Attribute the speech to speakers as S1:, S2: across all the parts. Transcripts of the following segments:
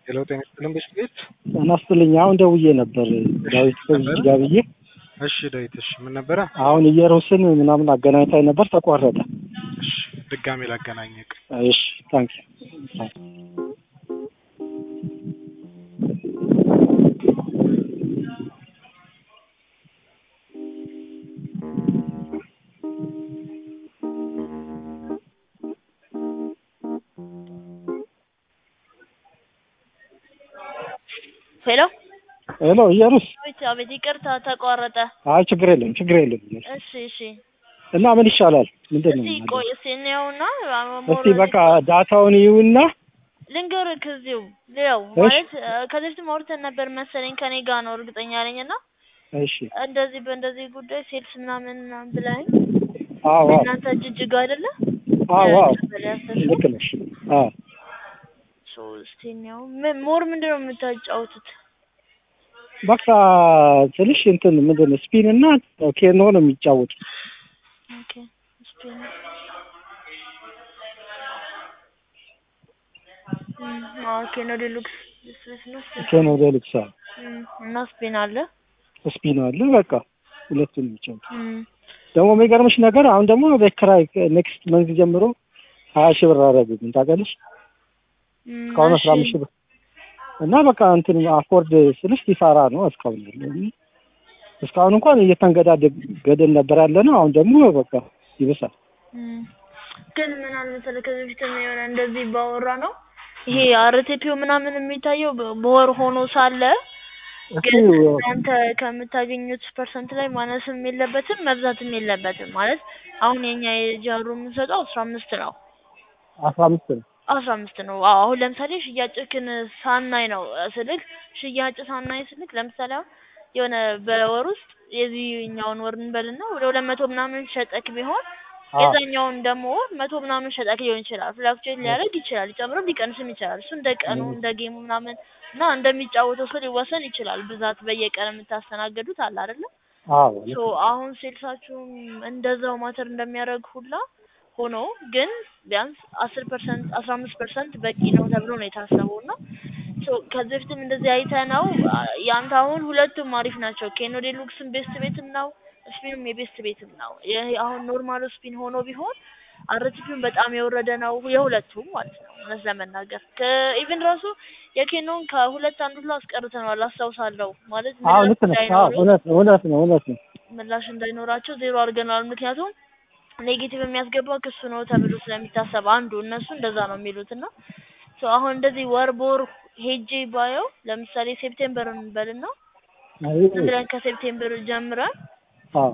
S1: ሄሎ ጤና ይስጥልን ቤት ቤት
S2: ጤና ይስጥልኝ። አሁን ደውዬ ነበር ዳዊት ከዚህ ጋር ብዬ።
S1: እሺ ዳዊት፣ እሺ ምን ነበረ?
S2: አሁን እየሮስን ምናምን አገናኝታኝ ነበር ተቋረጠ።
S1: እሺ ድጋሜ ላገናኘቅ።
S2: እሺ ታንክ
S3: ሄሎ
S2: ሄሎ እየሩስ
S3: ብቻ ቤት ይቅርታ ተቋረጠ።
S2: አይ ችግር የለም ችግር የለም።
S3: እሺ እሺ
S2: እና ምን ይሻላል? ምንድን ነው
S3: እስቲ
S2: የምናደርገው?
S3: ቆይ እስቲ እንየውና
S2: እስቲ በቃ ዳታውን ይዩና
S3: ልንገርህ ከዚሁ ሌው
S2: እሺ።
S3: ማለት እ፣ ከዚህ በፊት አውርተን ነበር መሰለኝ ከኔ ጋር ነው እርግጠኛ ነኝ እና
S2: እሺ
S3: እንደዚህ በእንደዚህ ጉዳይ ሴልስ ምናምን ምናምን ብለኸኝ
S2: አዎ አዎ
S3: እናንተ ጅጅጋ አይደለ
S2: አዎ አዎ
S3: ቀበሌ አስተሽ
S2: ልክ ነሽ። አዎ
S3: ሶ እስቲ እንየው ምን ሞር ምንድን ነው የምታጫውቱት?
S2: በቃ ትንሽ እንትን ምንድን ነው ስፒን እና ኬኖ ነው የሚጫወቱት።
S3: ኦኬ ስፔን ኦኬ ነው ዴሉክስ ስፔስ ነው
S2: ኬኖ ዴሉክስ አለ፣
S3: እም፣ እና ስፔን አለ
S2: ስፒን አለ። በቃ ሁለቱን የሚጫወቱት
S3: እም፣
S2: ደግሞ የሚገርምሽ ነገር አሁን ደግሞ ቤት ኪራይ ኔክስት መንዝ ጀምሮ ሀያ ሺህ ብር አደረጉብኝ ታውቂያለሽ።
S3: እም፣
S2: እስካሁን አስራ
S3: እሺ።
S2: አምስት ሺህ ብር እና በቃ እንትን አፎርድ ስልሽ ኪሳራ ነው እስካሁን ያለው። እስካሁን እንኳን እየተንገዳገድን ነበር ያለ ነው። አሁን ደግሞ በቃ ይብሳል።
S3: እም፣ ግን ምን አለ መሰለህ ከዚህ በፊትም የሆነ እንደዚህ ባወራ ነው ይሄ አርቴፒው ምናምን የሚታየው በ- በወር ሆኖ ሳለ ግን
S2: እስኪ
S3: እናንተ ከምታገኙት ፐርሰንት ላይ ማነስም የለበትም መብዛትም የለበትም። ማለት አሁን የኛ የጃሩ የምንሰጠው አስራ አምስት ነው
S2: አስራ አምስት ነው
S3: አስራ አምስት ነው። አዎ አሁን ለምሳሌ ሽያጭክን ሳናይ ነው እ፣ ስልክ ሽያጭ ሳናይ ስልክ ለምሳሌ አሁን የሆነ በወር ውስጥ የዚህኛውን ወር እንበልና ወደ ሁለት መቶ ምናምን ሸጠክ ቢሆን
S2: አዎ።
S3: የዛኛውን ደግሞ ወር መቶ ምናምን ሸጠክ ሊሆን ይችላል። ፍላክቹዌት ሊያደርግ ይችላል፣ ሊጨምርም ሊቀንስም ይችላል። እሱ እንደ ቀኑ እንደ ጌሙ ምናምን እና እንደሚጫወተው ሰው ሊወሰን ይችላል። ብዛት በየቀን የምታስተናገዱት አለ አይደለ?
S2: አዎ
S3: ሶ አሁን ሴልሳችሁም እንደዛው ማተር እንደሚያደርግ ሁላ ሆኖ ግን ቢያንስ አስር ፐርሰንት አስራ አምስት ፐርሰንት በቂ ነው ተብሎ ነው የታሰበው እና ሶ ከዚህ በፊትም እንደዚህ አይተህ ነው ያንተ አሁን ሁለቱም አሪፍ ናቸው። ኬኖ ዴሉክስም ቤስት ቤትም ነው፣ ስፒንም የቤስት ቤትም ነው። ይሄ አሁን ኖርማሉ ስፒን ሆኖ ቢሆን አርቲፒውን በጣም የወረደ ነው የሁለቱም ማለት ነው። እውነት ለመናገር ከኢቭን ራሱ የኬኖን ከሁለት አንዱ ሁሉ አስቀርተነዋል አስታውሳለሁ። ማለት
S2: አዎ
S3: ምላሽ
S2: ልክ ነሽ። አዎ
S3: እንዳይኖሩ
S2: እውነት ነው እውነት ነው እውነት ነው።
S3: ምላሽ እንዳይኖራቸው ዜሮ አድርገናል። ምክንያቱም ኔጌቲቭ የሚያስገባው ክሱ ነው ተብሎ ስለሚታሰብ አንዱ እነሱ እንደዛ ነው የሚሉት እና ሶ አሁን እንደዚህ ወር በወር ሄጄ ባየው ለምሳሌ ሴፕቴምበር እንበልና
S2: አይ
S3: ዝም ብለን ከሴፕቴምበር ጀምረን
S2: አዎ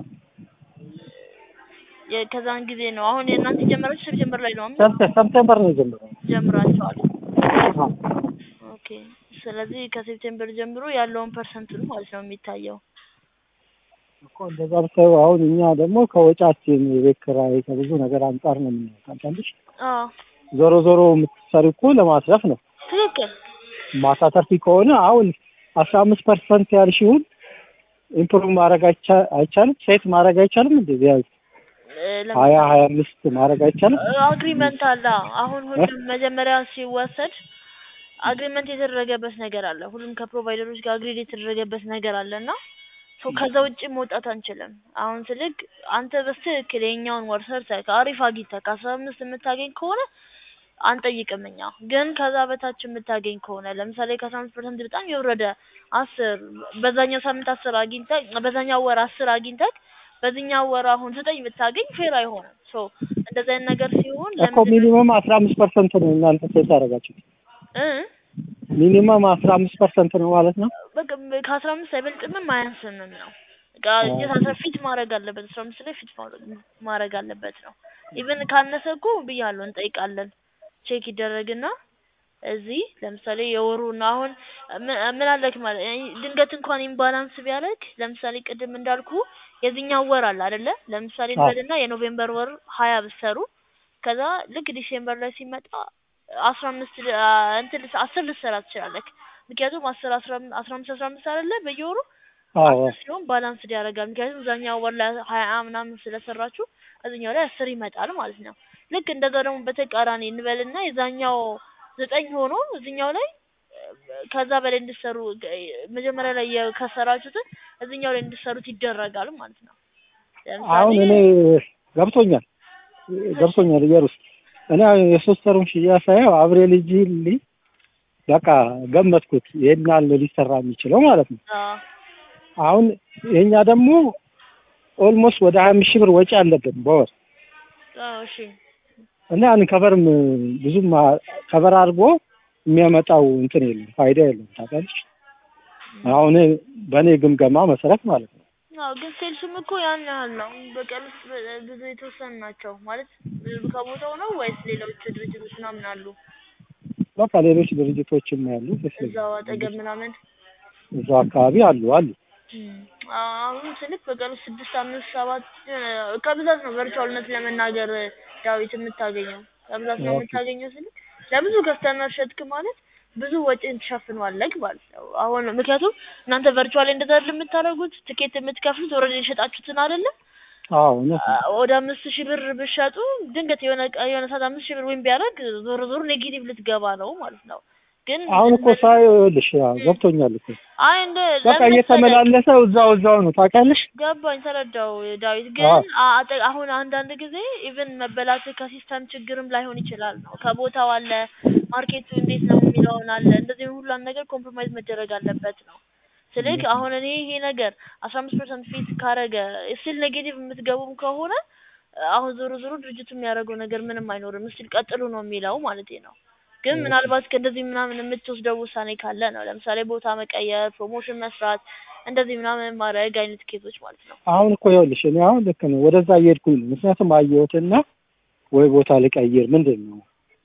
S3: የ- ከዛን ጊዜ ነው አሁን የእናንተ የጀመራችሁ ሴፕቴምበር ላይ ነው አይደል?
S2: ሰፕቴ- ሰፕቴምበር ነው የጀመረው።
S3: ጀምራችኋል።
S2: አዎ
S3: ኦኬ ስለዚህ ከሴፕቴምበር ጀምሮ ያለውን ፐርሰንቱን ማለት ነው የሚታየው።
S2: እኮ እንደዛ ብታዩ አሁን እኛ ደግሞ ከወጫችን የቤት ኪራይ ከብዙ ነገር አንጻር ነው የምናየው። ታውቂያለሽ
S3: አዎ
S2: ዞሮ ዞሮ የምትሰሪ እኮ ለማትረፍ ነው።
S3: ትክክል።
S2: ማታተርፊ ከሆነ አሁን አስራ አምስት ፐርሰንት ያልሽውን ኢምፕሩቭ ማድረግ አይቻ- አይቻልም? ሴት ማድረግ አይቻልም? እንደ ቢያንስ
S3: እ፣ ለምሳሌ
S2: ሀያ ሀያ አምስት ማድረግ አይቻልም?
S3: አግሪመንት አለ። አሁን ሁሉም መጀመሪያ ሲወሰድ አግሪመንት የተደረገበት ነገር አለ። ሁሉም ከፕሮቫይደሮች ጋር አግሪድ የተደረገበት ነገር አለ እና ሶ ከዛ ውጭ መውጣት አንችልም። አሁን ስልክ አንተ በስትክክል የኛውን ወር ሰርተህ ከአሪፍ አግኝተህ ከአስራ አምስት የምታገኝ ከሆነ አንጠይቅም እኛ። ግን ከዛ በታች የምታገኝ ከሆነ ለምሳሌ ከአስራ አምስት ፐርሰንት በጣም የወረደ አስር በዛኛው ሳምንት አስር አግኝተህ በዛኛው ወር አስር አግኝተህ በዚህኛው ወር አሁን ዘጠኝ ብታገኝ ፌር አይሆንም። ሶ እንደዚህ አይነት ነገር ሲሆን
S2: እኮ ሚኒመም አስራ አምስት ፐርሰንት ነው እናንተ ሴት ያደረጋችሁት።
S3: እ
S2: ሚኒመም አስራ አምስት ፐርሰንት ነው ማለት ነው።
S3: በቃ ከአስራ አምስት አይበልጥምም አያንስምም ነው። በቃ እየታሰ ፊት ማድረግ አለበት። አስራ አምስት ላይ ፊት ማድረግ ማድረግ አለበት ነው። ኢቭን ካነሰ እኮ ብያለሁ እንጠይቃለን። ቼክ ይደረግና እዚህ ለምሳሌ የወሩን አሁን ምን ምን አለክ ማለት ድንገት እንኳን ኢምባላንስ ቢያደርግ ለምሳሌ ቅድም እንዳልኩ የዚህኛው ወር አለ አይደለ? ለምሳሌ
S2: አዎ።
S3: እንበልና የኖቬምበር ወር ሀያ ብትሰሩ ከዛ ልክ ዲሴምበር ላይ ሲመጣ አስራ አምስት አ፣ እንትን ልስ- አስር ልትሰራ ትችላለህ። ምክንያቱም አስር አስራ አም- አስራ አምስት አስራ አምስት አይደለ በየወሩ
S2: አዎ
S3: አስር ሲሆን ባላንስ ያደርጋል። ምክንያቱም እዛኛው ወር ላይ ሀያ ምናምን ስለሰራችሁ እዚኛው ላይ አስር ይመጣል ማለት ነው። ልክ እንደዛ ደግሞ በተቃራኒ እንበልና የዛኛው ዘጠኝ ሆኖ እዚኛው ላይ ከዛ በላይ እንድትሰሩ መጀመሪያ ላይ የከሰራችሁትን እዚህኛው ላይ እንድትሰሩት ይደረጋል ማለት ነው።
S2: አሁን እኔ ገብቶኛል ገብቶኛል እየሩስ እኔ የሶስት ወሩን ሽያጭ ሳየው አብሬል ልጅ በቃ ገመትኩት ይሄን ያህል ሊሰራ የሚችለው ማለት ነው።
S3: አዎ
S2: አሁን የኛ ደግሞ ኦልሞስት ወደ ሀያ አምስት ሺህ ብር ወጪ አለብን በወር
S3: አዎ እሺ
S2: እና ያን ከቨርም ብዙም አ- ከቨር አድርጎ የሚያመጣው እንትን የለም ፋይዳ የለም ታውቃለች። አሁን በእኔ ግምገማ መሰረት ማለት ነው።
S3: አዎ ግን ሴልሱም እኮ ያን ያህል ነው። በቀን ውስጥ በ- ብዙ የተወሰኑ ናቸው ማለት ብዙ ከቦታው ነው ወይስ ሌሎች ድርጅቶች ምናምን አሉ
S2: በቃ ሌሎች ድርጅቶችም ያሉ
S3: እዛው አጠገብ ምናምን?
S2: እዛው አካባቢ አሉ አሉ
S3: እም፣ አሁን ስልክ በቀን ውስጥ ስድስት አምስት ሰባት እ፣ ከብዛት ነው ቨርቹዋልነት ለመናገር ዳዊት የምታገኘው ከብዛት ነው
S2: ኦኬ።
S3: የምታገኘው ስልክ ለብዙ ከስተመር ሸጥክ ማለት ብዙ ወጪን ትሸፍኗለህ ማለት ነው። አሁን ምክንያቱም እናንተ ቨርቹዋል እንደዛ አይደል የምታደርጉት ትኬት የምትከፍሉት ኦልሬዲ የሸጣችሁትን አይደለም
S2: አዎ እውነት ነው።
S3: ወደ አምስት ሺህ ብር ብሸጡ ድንገት የሆነ ቀ- የሆነ ሰዓት አምስት ሺህ ብር ወይም ቢያደርግ ዞሮ ዞሮ ኔጌቲቭ ልትገባ ነው ማለት ነው። ግን
S2: አሁን እኮ ሳየው ይኸውልሽ ያው ገብቶኛል እኮ
S3: አይ እንደ
S2: በቃ
S3: ለምን መሰለህ?
S2: እየተመላለሰ እዛው እዛው ነው ታውቂያለሽ።
S3: ገባኝ ተረዳው ዳዊት ግን
S2: አዎ።
S3: አ- አጠ- አሁን አንዳንድ ጊዜ ኢቭን መበላት ከሲስተም ችግርም ላይሆን ይችላል ነው ከቦታው አለ ማርኬቱ እንዴት ነው የሚለውን አለ እንደዚህ ሁሉን ነገር ኮምፕሮማይዝ መደረግ አለበት ነው ስልክ አሁን እኔ ይሄ ነገር አስራ አምስት ፐርሰንት ፊት ካረገ ስቲል ኔጌቲቭ የምትገቡም ከሆነ አሁን ዞሮ ዞሮ ድርጅቱ የሚያደርገው ነገር ምንም አይኖርም ስቲል ቀጥሉ ነው የሚለው ማለት ነው ግን ምናልባት ከእንደዚህ ምናምን የምትወስደው ውሳኔ ካለ ነው ለምሳሌ ቦታ መቀየር ፕሮሞሽን መስራት እንደዚህ ምናምን ማድረግ አይነት ኬዞች ማለት ነው
S2: አሁን እኮ ይኸውልሽ እኔ አሁን ልክ ነው ወደዛ እየሄድኩኝ ነው። ምክንያቱም አየሁትና ወይ ቦታ ልቀይር ምንድን ነው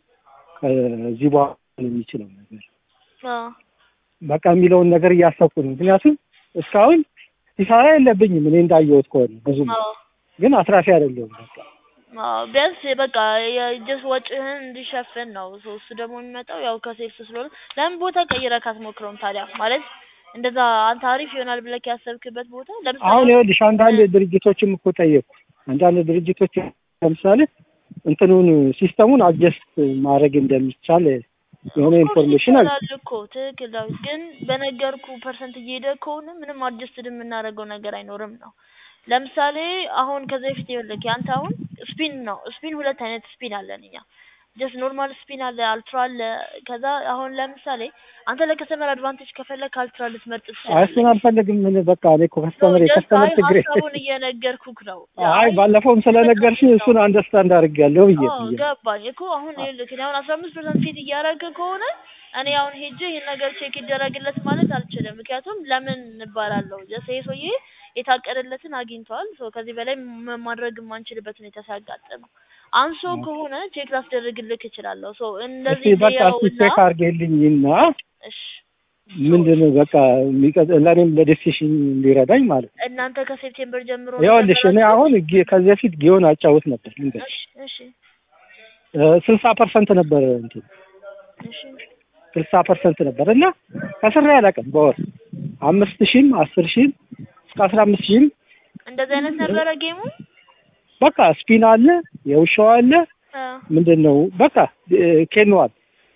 S2: ከዚህ በኋላ የሚችለው ነገር
S3: አዎ
S2: በቃ የሚለውን ነገር እያሰብኩ ነው። ምክንያቱም እስካሁን ኪሳራ የለብኝም እኔ እንዳየሁት ከሆነ ብዙም
S3: አዎ
S2: ግን አትራፊ አይደለሁም። በቃ
S3: አዎ ቢያንስ በቃ የጀስ ወጪህን እንዲሸፍን ነው። ሶ እሱ ደግሞ የሚመጣው ያው ከሴልስ ስለሆነ ለምን ቦታ ቀይረህ አትሞክረውም ታዲያ? ማለት እንደዛ አንተ አሪፍ ይሆናል ብለህ ያሰብክበት ቦታ ለምሳሌ
S2: አሁን ይኸውልሽ አንዳንድ ድርጅቶችም እኮ ጠየቅኩ። አንዳንድ ድርጅቶች ለምሳሌ እንትኑን ሲስተሙን አጀስት ማድረግ እንደሚቻል የሆነ
S3: ኦፍኮርስ
S2: ኢንፎርሜሽን አለ።
S3: ይቻላል እኮ ትክክል ዳዊት። ግን በነገርኩ ፐርሰንት እየሄደ ከሆነ ምንም አጀስትድ የምናደርገው ነገር አይኖርም ነው። ለምሳሌ አሁን ከዚህ በፊት ይኸውልህ ያንተ አሁን ስፒን ነው። ስፒን ሁለት አይነት ስፒን አለን እኛ ጀስት ኖርማል ስፒን አለ፣ አልትራ አለ። ከዛ አሁን ለምሳሌ አንተ ለከስተመር አድቫንቴጅ ከፈለክ አልትራ ልትመርጥ
S2: አይ
S3: ትችላለህ።
S2: እሱን አልፈልግም። ምን በቃ እኔ እኮ ከስተመር
S3: ጀስት
S2: የከስተመር
S3: አይ
S2: ችግር
S3: ሀሳቡን እየነገርኩክ ነው።
S2: አይ ባለፈውም ስለነገርሽኝ እሱን አንደርስታንድ አድርጌያለሁ ብዬ
S3: አዎ
S2: ብዬ
S3: ገባኝ እኮ አሁን ይኸውልህ እኔ አሁን አስራ አምስት ፐርሰንት ፊት እያደረገ ከሆነ እኔ አሁን ሄጄ ይህን ነገር ቼክ ይደረግለት ማለት አልችልም። ምክንያቱም ለምን እባላለሁ ጀስት ይሄ ሰውዬ የታቀደለትን አግኝቷል። ሶ ከዚህ በላይ ም- ማድረግ የማንችልበት ሁኔታ ሲያጋጥም አንሶ ከሆነ ቼክ ላስደርግልክ እችላለሁ። ሶ
S2: እስቲ
S3: እንደዚህ
S2: በቃ እስቲ
S3: ልየውና
S2: ቼክ አድርጌልኝና
S3: እሺ
S2: ምንድን ነው በቃ የሚቀጥ- ለእኔም ለዲሲሽን እንዲረዳኝ ማለት ነው።
S3: እናንተ ከሴፕቴምበር ጀምሮ
S2: ይኸውልሽ እኔ አሁን ጊ- ከዚህ በፊት ጊዮን አጫውት ነበር ልንገርሽ
S3: እሺ እሺ
S2: ስልሳ ፐርሰንት ነበር እንትን
S3: እሺ
S2: ስልሳ ፐርሰንት ነበር እና ከስሬ አላውቅም በወር አምስት ሺህም አስር ሺህም እስከ አስራ አምስት ሺህም
S3: እንደዚህ አይነት ነበረ ጌሙ።
S2: በቃ ስፒን አለ የውሻው አለ
S3: አ
S2: ምንድን ነው በቃ ኬንዋል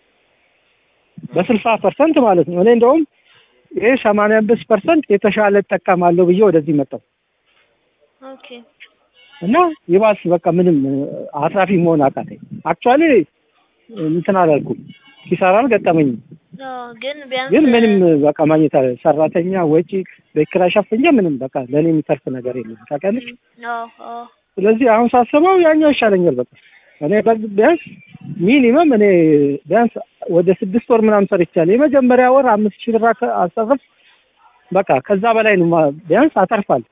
S2: በስልሳ ፐርሰንት ማለት ነው። እኔ እንደውም ይሄ ሰማንያ አምስት ፐርሰንት የተሻለ እጠቀማለሁ ብዬ ወደዚህ መጣሁ
S3: ኦኬ
S2: እና ይባስ በቃ ምንም አትራፊ መሆን አቃተኝ። አክቹዋሊ እንትን አላልኩም፣ ኪሳራ አልገጠመኝም።
S3: አዎ ግን ቢያንስ
S2: ግን ምንም በቃ ማግኘት አለ ሰራተኛ ወጪ በኪራይ ሸፍኜ ምንም በቃ ለእኔ የሚተርፍ ነገር የለም ታውቂያለሽ።
S3: አዎ አዎ
S2: ስለዚህ አሁን ሳስበው ያኛው ይሻለኛል። በቃ እኔ በግ- ቢያንስ ሚኒመም እኔ ቢያንስ ወደ ስድስት ወር ምናምን ሰርቻለሁ። የመጀመሪያ ወር አምስት ሺህ ብር አከ- አሰረፍ በቃ ከዛ በላይ ነው ማ- ቢያንስ አተርፋለሁ።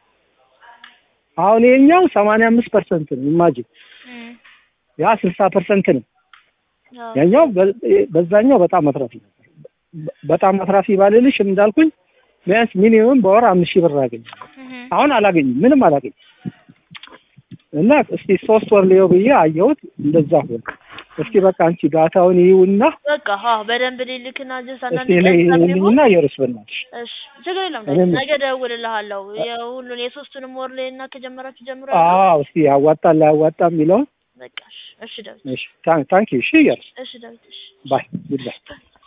S2: አሁን ይሄኛው ሰማንያ አምስት ፐርሰንት ነው ኢማጂን፣
S3: እም
S2: ያ ስልሳ ፐርሰንት ነው።
S3: አዎ
S2: ያኛው በ- በዛኛው በጣም አትራፊ ነበር። በ- በጣም አትራፊ ባልልሽ እንዳልኩኝ ቢያንስ ሚኒመም በወር አምስት ሺህ ብር አገኛለሁ።
S3: እህ
S2: አሁን አላገኝም፣ ምንም አላገኝም። እና እስቲ ሶስት ወር ሊየው ብዬ አየሁት፣ እንደዛ ሆነ። እስቲ በቃ አንቺ ዳታውን ይዩና
S3: በቃ አዎ በደንብ ልልክና ጀስት አንዳንድ
S2: እስቲ
S3: ቀን
S2: እኔ
S3: ስለሚሆን
S2: ይልኝና የርስ በናትሽ
S3: እሺ ችግር የለም
S2: እኔም-
S3: ነገ እደውልልሃለሁ የሁሉን የሶስቱንም ወር ላይ እና ከጀመራችሁ ጀምሮ
S2: አዎ፣ እስቲ ያዋጣል ላያዋጣም የሚለውን
S3: በቃ እሺ እሺ ዳዊት
S2: እሺ፣ ታንክ ዩ። እሺ፣ የርስ
S3: እሺ ዳዊት እሺ
S2: ባይ ጉድ ባይ